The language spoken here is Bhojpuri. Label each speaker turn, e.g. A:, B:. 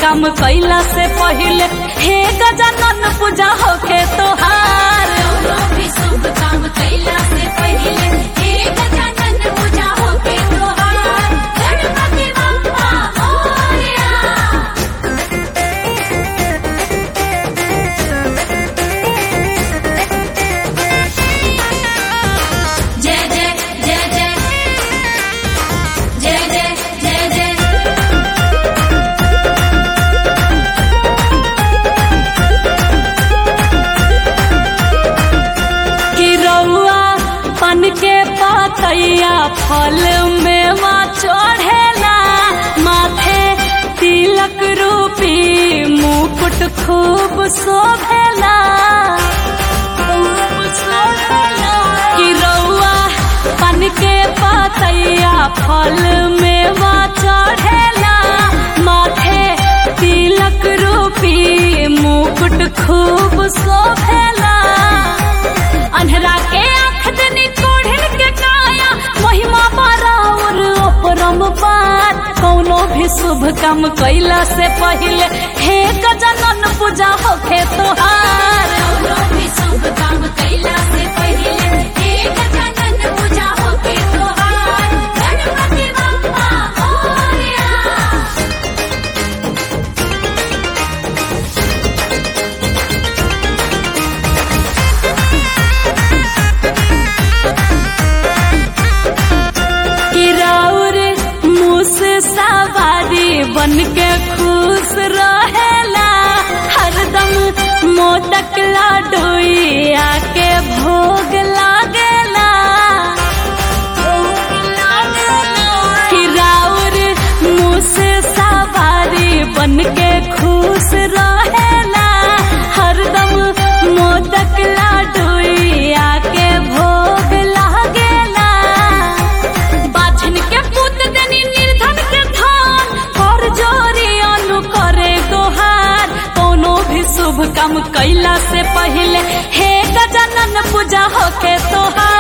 A: काम कैला से पहिले हे गजानन पूजा होखे तोहार
B: कौनो भी शुभ काम कैला से पहिले हे गजानन पूजा होके तोहार गणपति बप्पा मोरया जय जय जय जय जय जय जय जय
A: कि रउआ पन के पातैया फल में माँ चढ़ेला माथे तिलक रूपी मुकुट खूब शोभेला खूब शोभेला। कि रउआ पन के पातैया फल में माँ चढ़ेला माथे तिलक रूपी मुकुट खूब शोभेला अन्हरा के आँख दनी कोढ़िन के काया महिमा बराबर अपरम पार कौनो भी शुभ काम कैला से पहिले हे गजानन पूजा होखे तोहार
B: कौनो भी शुभ काम कैला से पहिले हे गजानन पूजा होके तोहार गणपति बप्पा मोरया
A: किराउर मुस सवारी बन के खुश रहेला हरदम मोदक लाडोई आके भोग लागेला किराउर मुस सवारी बन के खुश रहेला हरदम मोदक लाडोई आके भोग लागेला बाछन के पुत देनी निर्धन के धान कर जोरी अनु करे गोहार कोनो भी शुभ काम कैला से पहिले हे गजानन पूजा होके तोहार